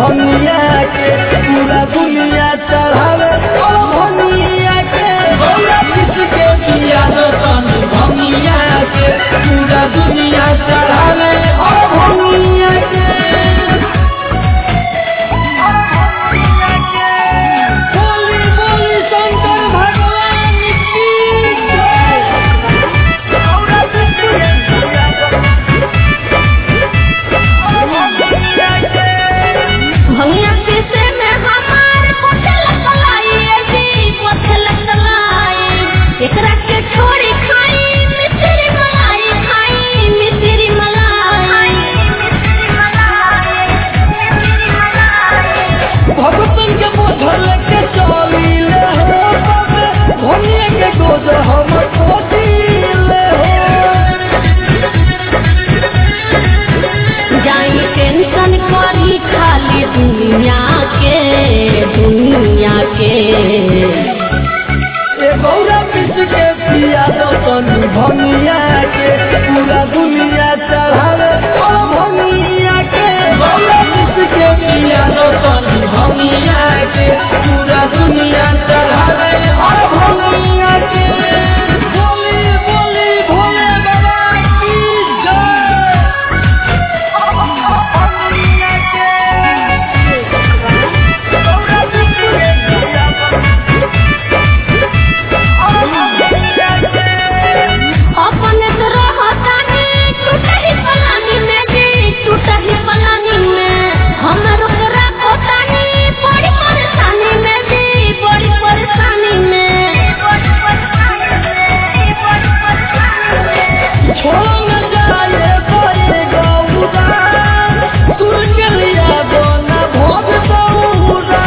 भंगिया के पूरा दुनिया चढ़ावे ओ भंगिया के गौरा पीस के पिया दो तनी भंगिया के पूरा दुनिया चढ़ावे ओ भंगिया के बोली बोली शंकर भगवान की जय भंगिया पीसे में हमार पथल कलाई जी पथल कलाई एकरा के छोड़ी खाई मिश्री मलाई खाई मिश्री मलाई भगतन के बोझल के चलीले हो बाबे भोनिए के गोद हम कोसीले हो जाई टेंशन करी खाली दुनिया के दुनिया के ए गौरा पीस के पिया दो तनी भंगिया के पूरा दुनिया चढ़ावे ओ भंगिया के गौरा पीस के पिया दो तनी भंगिया के पूरा दुनिया चढ़ावे ओ भंगिया के बोली बोली भोले बाबा की जय अपन तो रहतानी टूटही पलानी में जी टूटही पलानी में हमर ओकरा कोतानी बड़ी परेशानी में जी बड़ी परेशानी में छोड़ न जाए कोई गौरा सुर के लिया दो न भोग बहुरा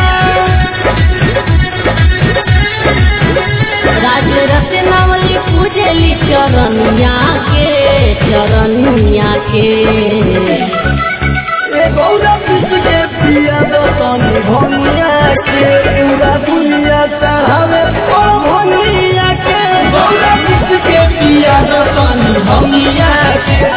राज रत्नावली पूजली चरनिया के चरनिया के ए गौरा पीस के पिया दो तनी भंगिया के पूरा दुनिया चढ़ावे ओ भंगिया के गौरा पीस के पिया दो तनी भंगिया के